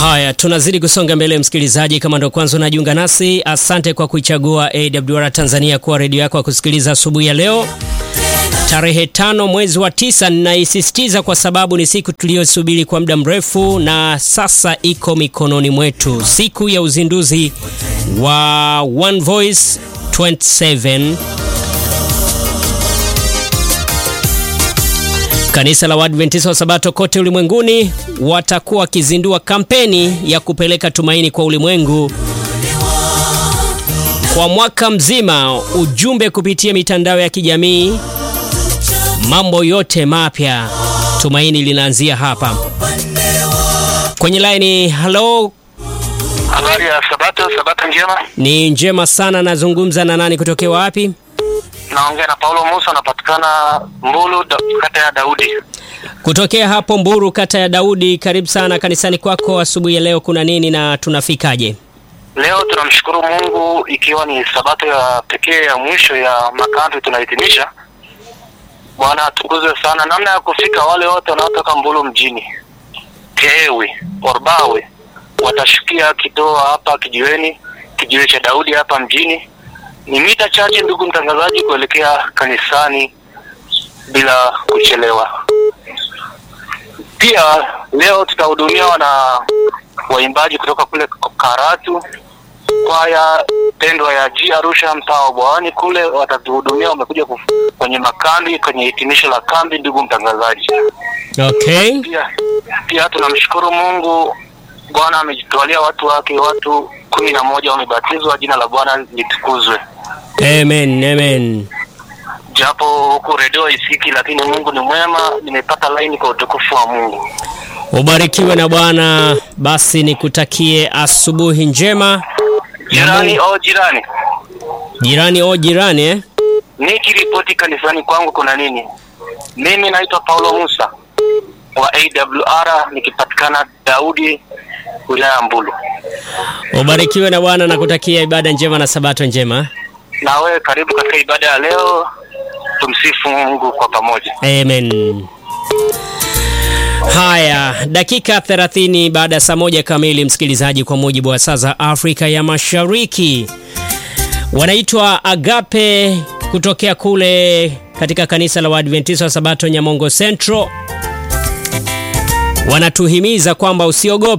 Haya, tunazidi kusonga mbele msikilizaji. Kama ndo kwanza unajiunga nasi, asante kwa kuichagua AWR Tanzania kuwa redio yako ya kusikiliza asubuhi ya leo tarehe tano mwezi wa tisa. Ninaisisitiza kwa sababu ni siku tuliyosubiri kwa muda mrefu na sasa iko mikononi mwetu, siku ya uzinduzi wa One Voice 27 Kanisa la Waadventista wa Sabato kote ulimwenguni watakuwa wakizindua kampeni ya kupeleka tumaini kwa ulimwengu kwa mwaka mzima, ujumbe kupitia mitandao ya kijamii, mambo yote mapya. Tumaini linaanzia hapa. Kwenye laini, halo, Habari ya Sabato, Sabato njema. ni njema sana. Nazungumza na nani, kutokea wapi? Naongea na Paulo Musa, anapatikana Mbulu, da, kata ya Daudi. Kutokea hapo Mburu, kata ya Daudi. Karibu sana kanisani kwako asubuhi ya leo. Kuna nini na tunafikaje? Leo tunamshukuru Mungu ikiwa ni Sabato ya pekee ya mwisho ya makambi tunahitimisha. Bwana atukuzwe sana. Namna ya kufika, wale wote wanaotoka Mbulu mjini, Tewe, Orbawe watashukia Kidoa hapa kijiweni, kijiwe cha Daudi hapa mjini. Ni mita chache, ndugu mtangazaji, kuelekea kanisani bila kuchelewa. Pia leo tutahudumiwa na waimbaji kutoka kule Karatu, kwaya pendwa ya G Arusha, mtaa wa Bwawani kule, watatuhudumia. Wamekuja kuf- kwenye makambi, kwenye hitimisho la kambi, ndugu mtangazaji. Okay. Pia pia tunamshukuru Mungu, Bwana amejitwalia watu wake, watu kumi na moja wamebatizwa, jina la Bwana litukuzwe. Amen, amen. Japo huku redio isiki, lakini Mungu ni mwema. Nimepata laini kwa utukufu wa Mungu. Ubarikiwe na Bwana. Basi nikutakie asubuhi njema. Jirani o jirani, Jirani o jirani eh? nikiripoti kanisani kwangu kuna nini? Mimi naitwa Paulo Musa wa AWR nikipatikana Daudi, wilaya ya Mbulu. Ubarikiwe na Bwana na kutakia ibada njema na sabato njema. Na wewe karibu katika ibada ya leo, tumsifu Mungu kwa pamoja. Amen. Haya, dakika 30 baada ya saa moja kamili, msikilizaji, kwa mujibu wa saa za Afrika ya Mashariki. Wanaitwa Agape kutokea kule katika kanisa la Waadventista wa Sabato Nyamongo Central, wanatuhimiza kwamba usiogope